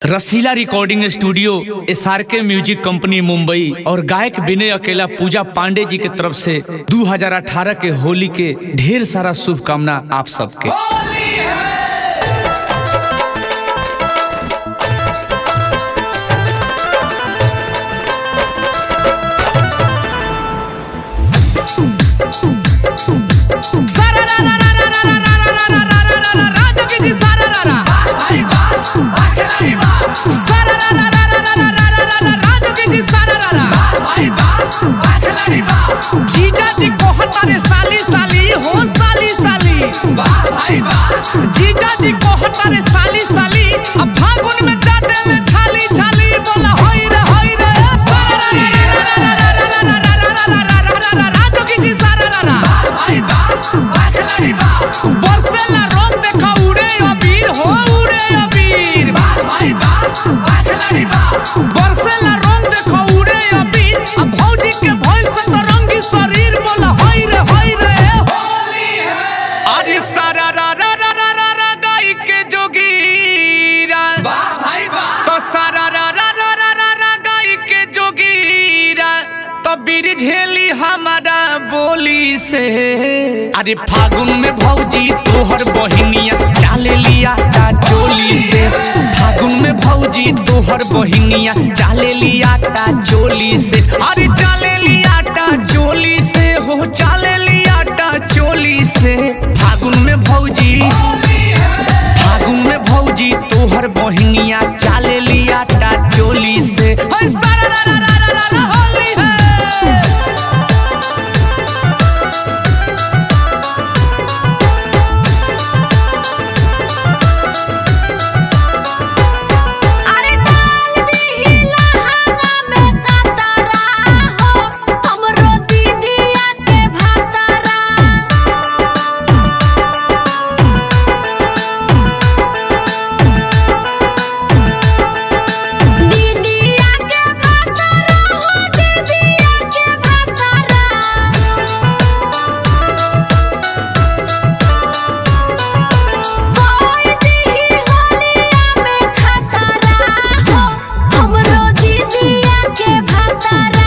रसीला recording studio S R K music company Mumbai और गायक विनय अकेला पूजा पांडे जी के तरफ से 2018 के होली के ढेर सारा शुभकामना आप सबके जीजा जी कोहतारे साली साली हो साली साली जीजा जी कोहतारे साली साली अब फागुन में जाते ले छाली छाली बोला होई रे होई रे राजू की जी सारा रा बरसेला रंग देखा उड़े अबीर हो उड़े अबीर बरसेला रंग देखा उड़े अबीर अब भौजी के भइल से तो रंगी शरीर बोला होई रे होई रे अरे सारा रा रा रा रा रा रा गाई के जोगीरा तो सारा रा रा रा रा रा रा गाई के जोगीरा तो बीर झेली हमारा बोली से अरे फागुन में भौजी तोहर बहिनिया चाले लिया ता चोली से फागुन में भौजी तोहर बहिनिया चाले लिया ता चोली से अरे चाले लिया ता चोली से हो चाले लिया ता चोली से फागुन में भौजी फागुन में भौजी तोहर बहिनिया चाले लिया ता चोली से ओए सारा रा रा रा रा रा रा होली है अरे डाल दीही लहंगा में कतरा हो हमरो दीदिया के भातरा दीदिया के भातरा हो दीदिया के भातरा होई दीही होलिया में खतरा हो हमरो दीदिया के भातरा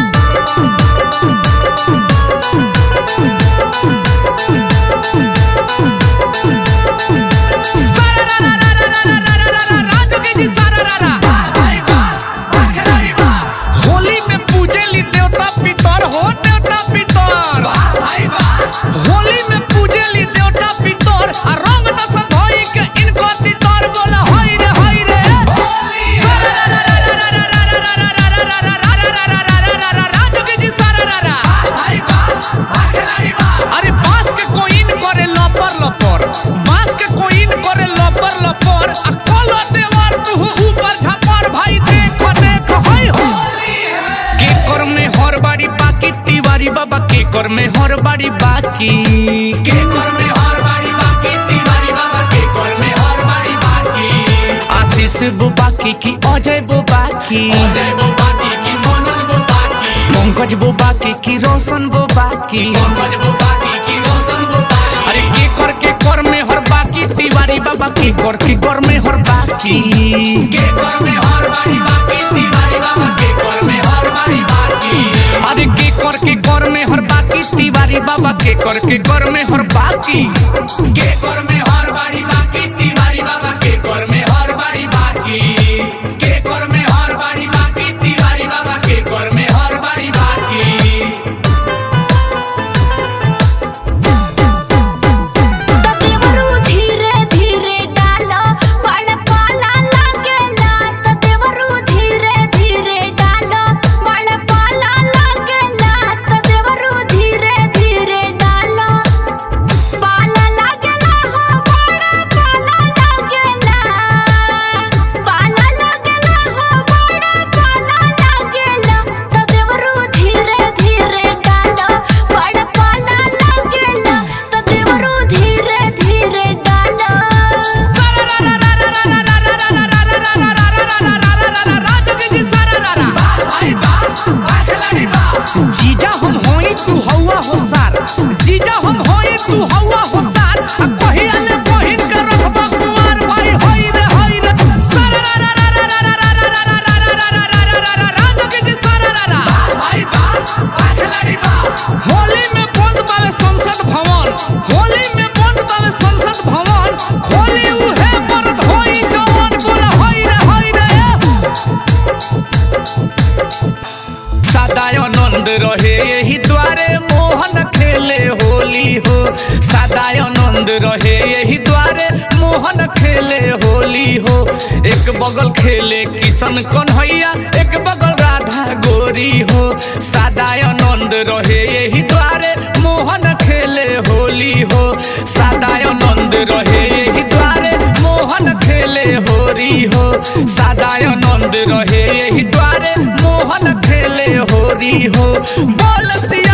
राजू के जी सारा रा रा होली में पूजेली देवता पितर हो देवता पितर होली में पूजेली देवता पितर आ रंग दस धोई के इनको तितर बोला होई रे होई रे राजू के जी सारा रा रा अरे बांस के कोइन करे लपर लपर बांस के कोइन करे लपर लपर आ कलो देवर तू ऊपर झपर भाई देख देख होय हो के कर में हर बाड़ी बाकी तिवारी बाबा के कर में हर बाड़ी बाकी के कर में हर बाड़ी बाकी तिवारी बाबा के कर में हर बाड़ी बाकी आशीष वो बाकी की अजय वो बाकी अजय वो बाकी की मनोज वो बाकी पंकज वो बाकी की रोशन वो बाकी पंकज वो बाकी की रोशन वो बाकी अरे के कर के कर में हर बाकी तिवारी बाबा के कर के कर में हर बाकी के कर में हर बाड़ी बाकी तिवारी बाबा के कर में हर बाड़ी बाकी अरे के कर के कर में हर बाकी तिवारी बाबा के कर के कर में हर बाकी के कर में हर बाड़ी बाकी तिवारी बाबा के कर में हर बाड़ी बाकी के कर में हर बाड़ी बाकी तिवारी बाबा के कर में हर बाड़ी बाकी देवरू धीरे धीरे डालो बड़ पाला लागेला त देवरू धीरे धीरे डालो बड़ पाला लागेला त देवरू धीरे धीरे डालो पाला लागेला हो रहे यही द्वारे मोहन खेले होली हो एक बगल खेले किशन कन्हैया एक बगल राधा गोरी हो सादानंद रहे यही द्वारे मोहन खेले होली हो सादानंद रहे यही द्वारे मोहन खेले होरी हो सादानंद रहे यही द्वारे मोहन खेले होरी हो बोल सिया